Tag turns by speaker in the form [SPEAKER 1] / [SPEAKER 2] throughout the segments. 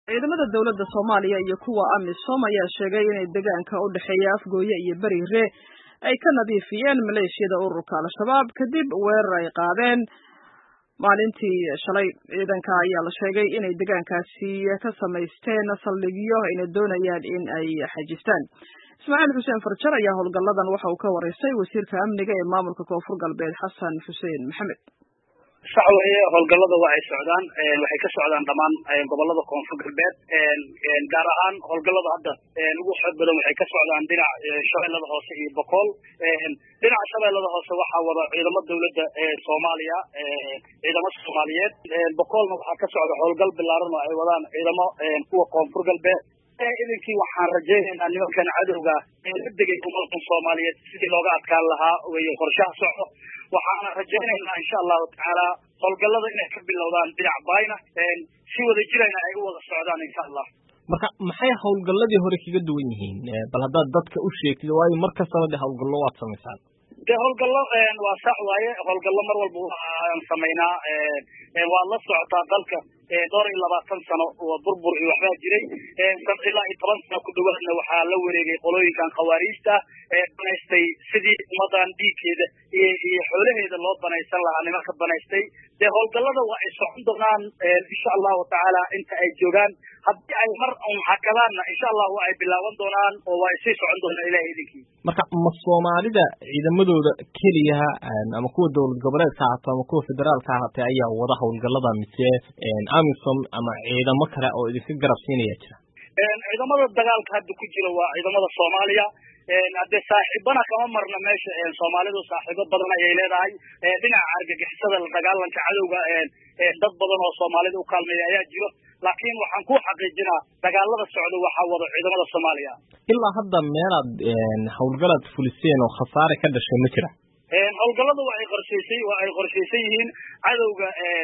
[SPEAKER 1] ciidamada dowladda soomaaliya iyo kuwa amisom ayaa sheegay inay deegaanka u dhexeeya afgooye iyo beriire ay ka nadiifiyeen maleeshiyada ururka al-shabaab kadib weerar ay qaadeen maalintii shalay ciidanka ayaa la sheegay inay deegaankaasi ka samaysteen saldhigyo ayna doonayaan in ay xajistaan ismaaciil xuseen farjar ayaa howlgalladan waxa uu ka wareystay wasiirka amniga ee maamulka koonfur galbeed xasan xuseen maxamed
[SPEAKER 2] sax weeye howlgallada waa ay socdaan waxay ka socdaan dhammaan gobolada koonfur galbeed gaar ahaan howlgallada hadda ugu xoog badan waxay ka socdaan dhinac shabeellada hoose iyo bokool dhinaca shabeellada hoose waxaa wada ciidamo dawladda soomaaliya ciidamo soomaaliyeed bokoolna waxaa ka socda howlgal bilaaran oo ay wadaan ciidamo kuwa koonfur galbeed idinkii waxaan rajaynaynaa nimankan cadowga ee la degay ummadan soomaaliyeed sidii looga adkaan lahaa weye qorshaha socdo waxaana rajaynaynaa insha allahu tacaala howlgallada inay ka bilowdaan dhinac bayna si wada jirayna ay u wada socdaan insha allah
[SPEAKER 3] marka maxay howlgalladii hore kaga duwan yihiin bal haddaad dadka u sheegtid waayo mar kastaba de howlgallo waad samaysaan
[SPEAKER 2] de howlgallo waa sax waaye howlgallo mar walba waan samaynaa waad la socotaa dalka dhowr iyo labaatan sano oo burbur iyo waxbaa jiray ilaa iyo toban sano ku dhawaadna waxaa la wareegay qolooyinkan khawaariijta ee banaystay sidii ummadan dhiigkeeda iyo iyo xoolaheeda loo banaysan lahaa nimanka banaystay dee howlgallada waa ay socon doonaan insha allahu tacaala inta ay joogaan haddii ay mar un hakadaanna insha allah waa ay bilaaban doonaan oo waa ay sii socon doonaan ilahay idinkii
[SPEAKER 3] marka ma soomaalida ciidamadooda keliya ama kuwa dowlad goboleedka ahaato ama kuwa federaalka ahaatee ayaa wada howlgallada mise amisom ama ciidamo kale oo idinka garab siinaya jira
[SPEAKER 2] ciidamada dagaalka hadda ku jira waa ciidamada soomaaliya haddee saaxiibana kama marna meesha soomaalidu saaxiibo badan ayay leedahay dhinaca argagixisada la dagaalanka cadowga dad badan oo soomaalida u kaalmeeya ayaa jiro laakiin waxaan ku xaqiijinaa dagaalada socda waxaa wada ciidamada soomaaliya
[SPEAKER 3] ilaa hadda meelaad howlgalaad fuliseen oo khasaare ka dhashay ma jira
[SPEAKER 2] howlgallada waa ay qorshaysay waa ay qorshaysan yihiin cadowga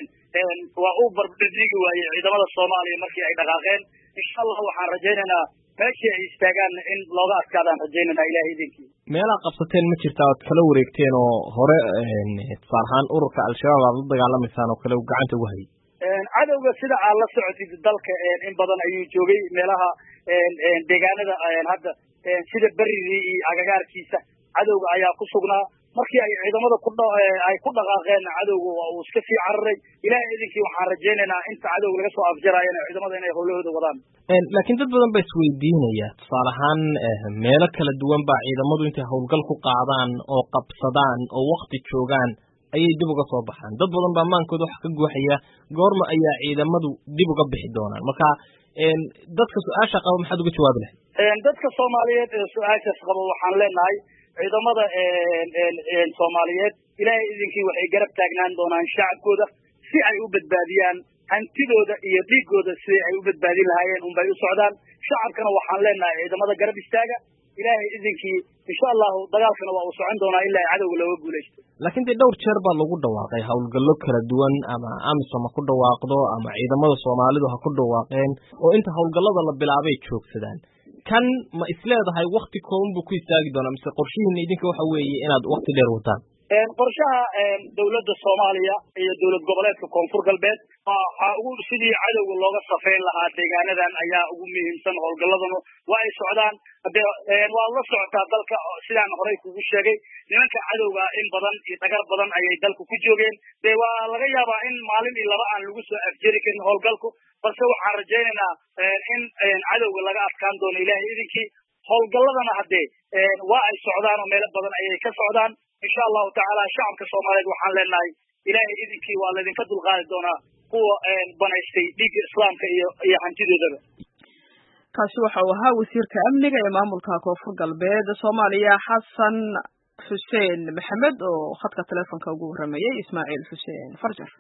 [SPEAKER 2] waa uu barbardhigi waayey ciidamada soomaaliya markii ay dhaqaaqeen insha allah waxaan rajaynaynaa meeshii ay istaagaanna in looga adkaadaan rajaynaynaa ilahay idinkii
[SPEAKER 3] meelaad qabsateen ma jirtaa oad kala wareegteen oo hore tusaal ahaan ururka al-shabaab aad la dagaalamaysaan oo kale gacanta ugu hayay
[SPEAKER 2] cadowga sida aad la socotid dalka in badan ayuu joogay meelaha deegaanada hadda sida beridii iyo agagaarkiisa cadowga ayaa ku sugnaa markii ay ciidamada ku ay ku dhaqaaqeen cadowga waa uu iska sii cararay ilahay idinkii waxaan rajaynaynaa inta cadowga laga soo afjaraayana ciidamada inay howlahooda wadaan
[SPEAKER 3] laakiin dad badan baa isweydiinaya tusaale ahaan meelo kala duwan baa ciidamadu intay howlgal ku qaadaan oo qabsadaan oo wakti joogaan ayay dib uga soo baxaan dad badan baa maankooda wax ka guuxaya goorma ayaa ciidamadu dib uga bixi doonaan marka dadka su-aasha qaba maxaad uga jawaabi lahay
[SPEAKER 2] dadka soomaaliyeed ee su-aashaas qaba waxaan leenahay ciidamada soomaaliyeed ilaahay idinkii waxay garab taagnaan doonaan shacabkooda si ay u badbaadiyaan hantidooda iyo dhiigooda sidii ay u badbaadin lahaayeen unbay u socdaan shacabkana waxaan leenahay ciidamada garab istaaga ilaahay idinkii insha allahu dagaalkana waa uu socon doonaa ilaa cadowga looga guulaysto
[SPEAKER 3] laakiin dee dhowr jeer baa lagu dhawaaqay howlgallo kala duwan ama amisom ha ku dhawaaqdo ama ciidamada soomaalidu ha ku dhawaaqeen oo inta howlgallada la bilaabay joogsadaan kan ma isleedahay wakti kooban buu ku istaagi doonaa mise qorshihiina idinka waxa weeye inaad wakti dheer wataan
[SPEAKER 2] qorshaha dawladda soomaaliya iyo dowlad goboleedka koonfur galbeed waxaa ugu sidii cadowga looga safeyn lahaa deegaanadan ayaa ugu muhiimsan howlgalladanu waa ay socdaan hade waad la socotaa dalka sidaan horey kugu sheegay nimanka cadowga in badan iyo dhagar badan ayay dalka ku joogeen de waa laga yaabaa in maalin iyo laba aan lagu soo afjeri karin howlgalku balse waxaan rajaynaynaa in cadowga laga adkaan doono ilahay idinkii howlgalladana haddee waa ay socdaan oo meelo badan ayay ka socdaan insha allahu tacaala shacabka soomaaliyeed waxaan leenahay ilaahay idinkii waa laydinka dulqaadi doonaa kuwa banaystay dhiigga islaamka iyo iyo hantidoodaba
[SPEAKER 1] kaasi waxa uu ahaa wasiirka amniga ee maamulka koonfur galbeed soomaaliya xasan xuseen maxamed oo khadka teleefonka ugu warramayey ismaaciil xuseen farjar